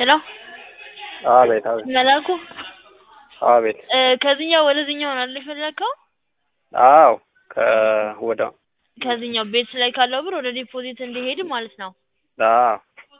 ሄሎ አቤት አቤት መላኩ አቤት እ ከዚህኛው ወደዚህኛው ነው አይደል የፈለከው? አዎ ከወደ ከዚህኛው ቤት ላይ ካለው ብር ወደ ዲፖዚት እንዲሄድ ማለት ነው። አዎ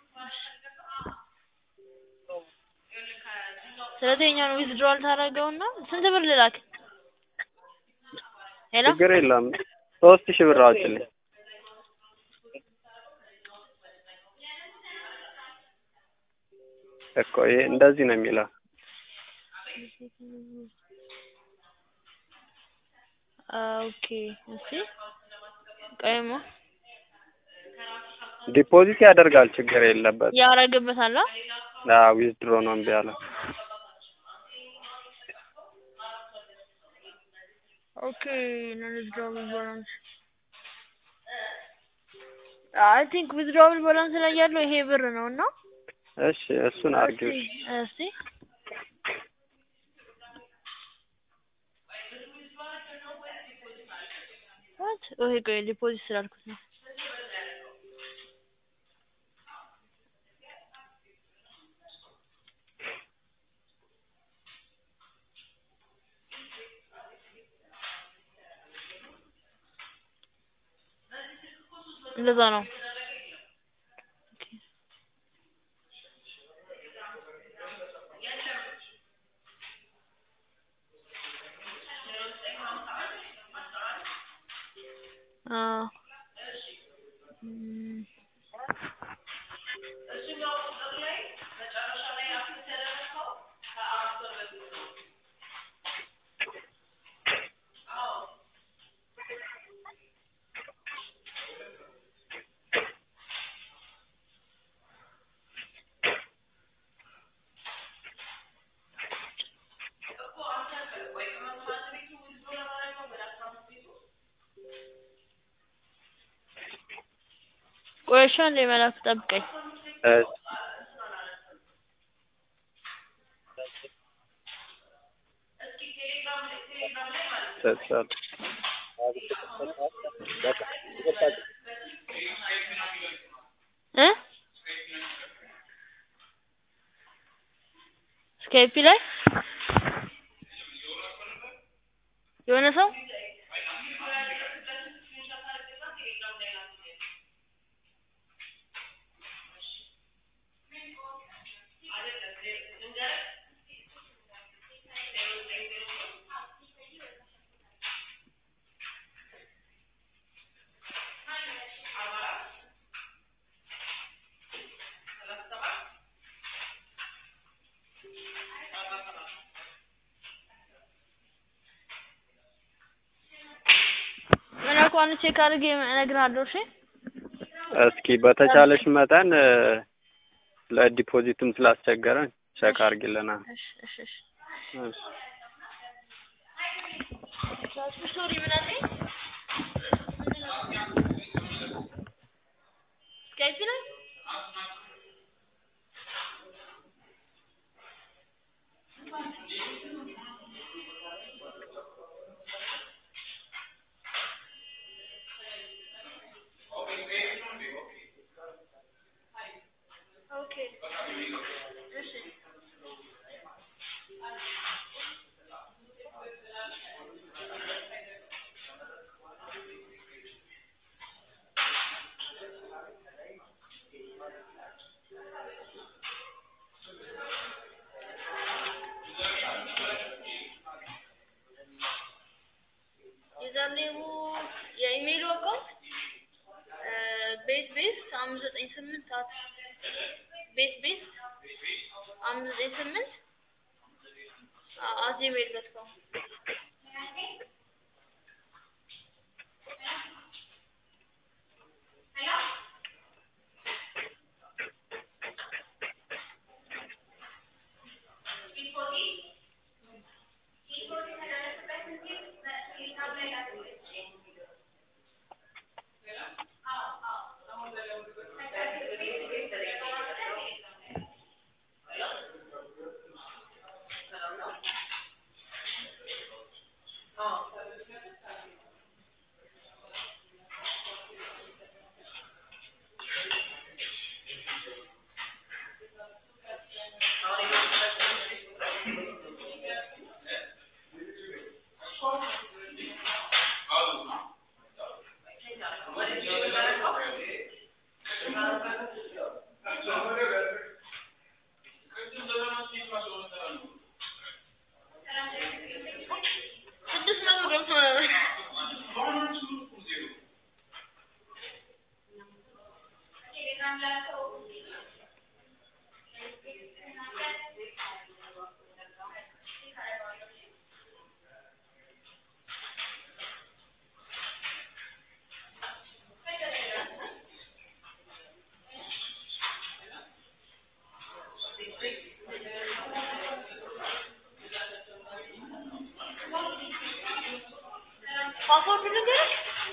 ስለዚህ የኛውን ዊዝድሮዋል ታደርገውና ስንት ብር ልላክ? ሄሎ ችግር የለም ሶስት ሺህ ብር አውጭልኝ እኮ ይሄ እንደዚህ ነው የሚለው ኦኬ እሺ ቆይማ ዲፖዚት ያደርጋል ችግር የለበት ያረግበታል አ አዎ ዊዝድሮ ነው እምቢ አለ ኦኬ non withdrawable balance አይ ቲንክ withdrawable balance ላይ ያለው ይሄ ብር ነው እና እሺ እሱን አድርጊው እሺ እስቲ ዋት ኦኬ ቆይ ዲፖዚት ስላልኩት ነው እንደዛ ነው አዎ እም ቆይ እሺ አንዴ መላኩ ጠብቀኝ እሺ ሰጥቻለሁ እ ስካይፒ ላይ የሆነ ሰው መላኩ አንድ ቼክ አድርጌ እነግርሃለሁ እሺ እስኪ በተቻለሽ መጠን እ ለዲፖዚትም ስላስቸገረን ቼክ አድርጊልና እሺ እሺ እሺ እሺ ሶሪ ምን አልከኝ ስካይፒ ላይ ኦኬ እሺ የዛኔው የኢሜይሉ አካውንት ቤት ቤት አምስት ዘጠኝ ስምንት ሰዓት ቤት ቤት አምስት ዘጠኝ ስምንት አት ጂሜል ዶት ኮም ፓስፖርት ልንገርህ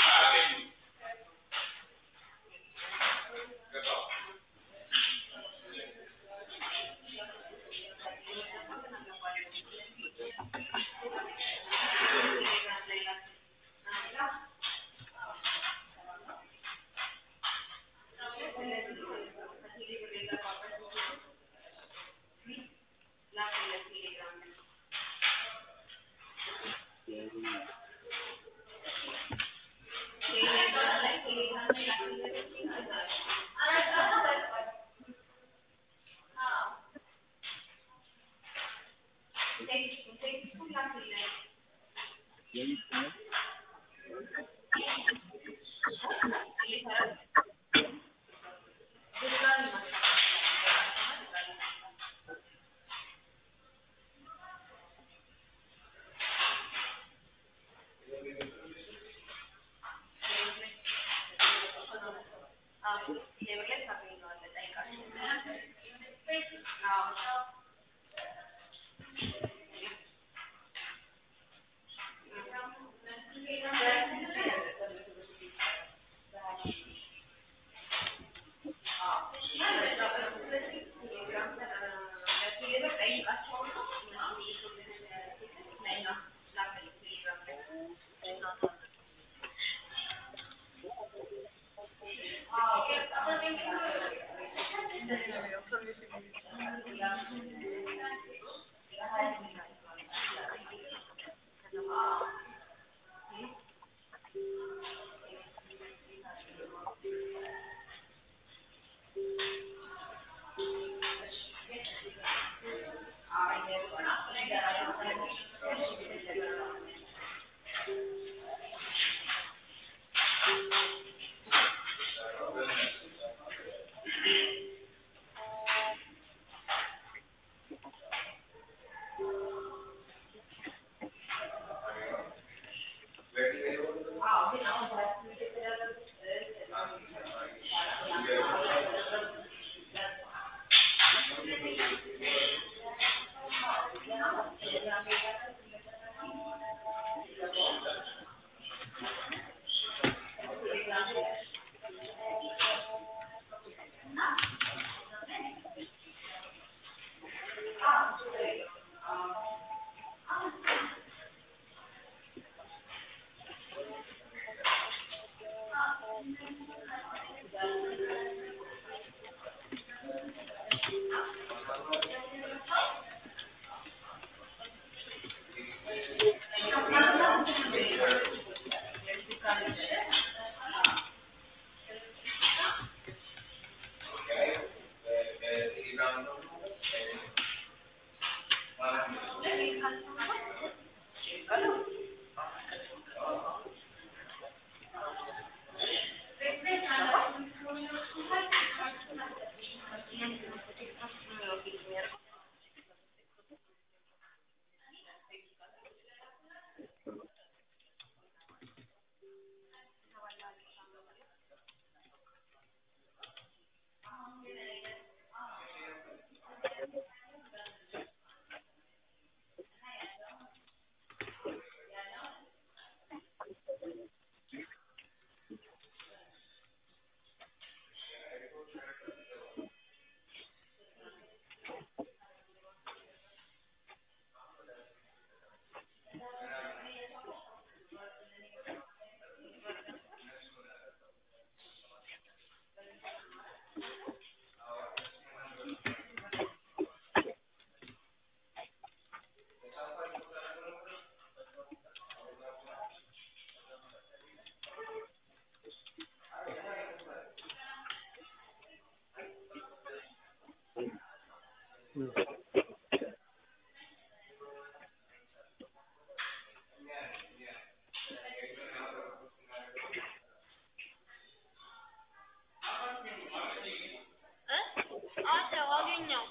አለው አገኘው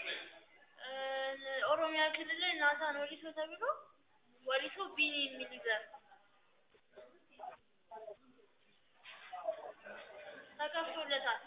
ኦሮሚያ ክልል ላይ ናታን ወሊሶ ተብሎ ወሊሶ ቢኒ የሚል ይዘር ተከፍቶለታል።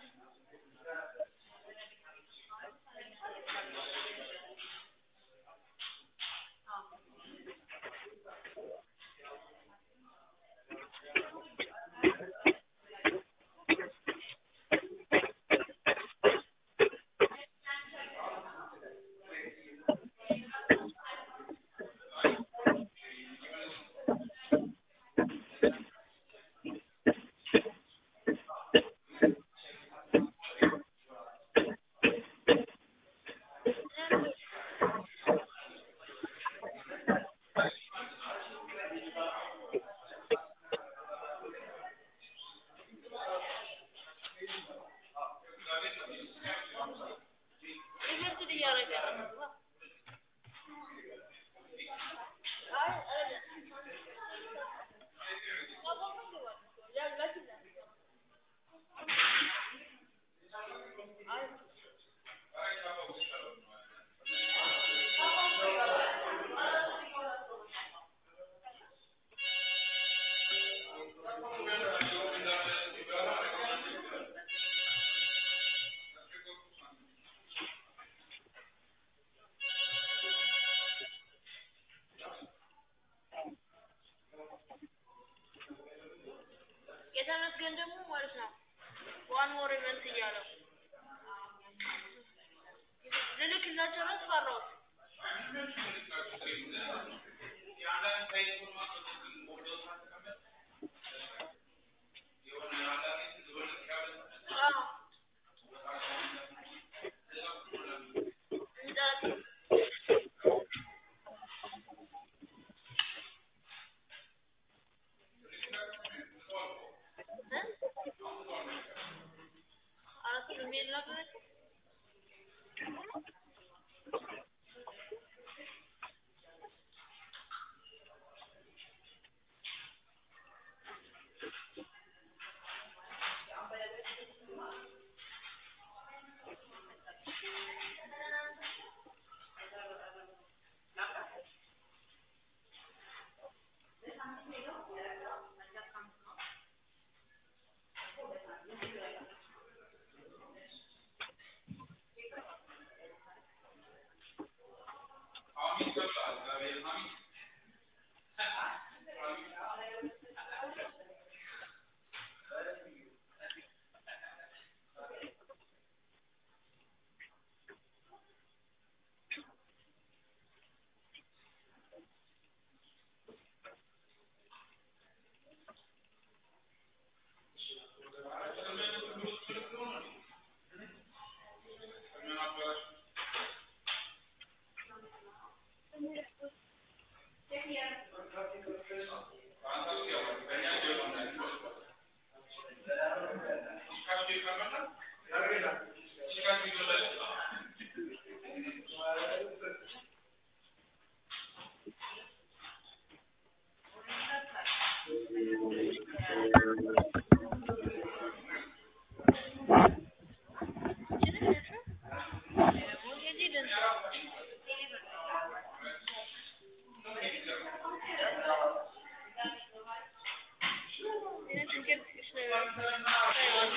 ግን ደግሞ ማለት ነው ዋን ሞር ኢቨንት እያለው ልልክላቸው ነው ፈራሁት። አዎ እንዳት አራት ኢሜል ላክላቸው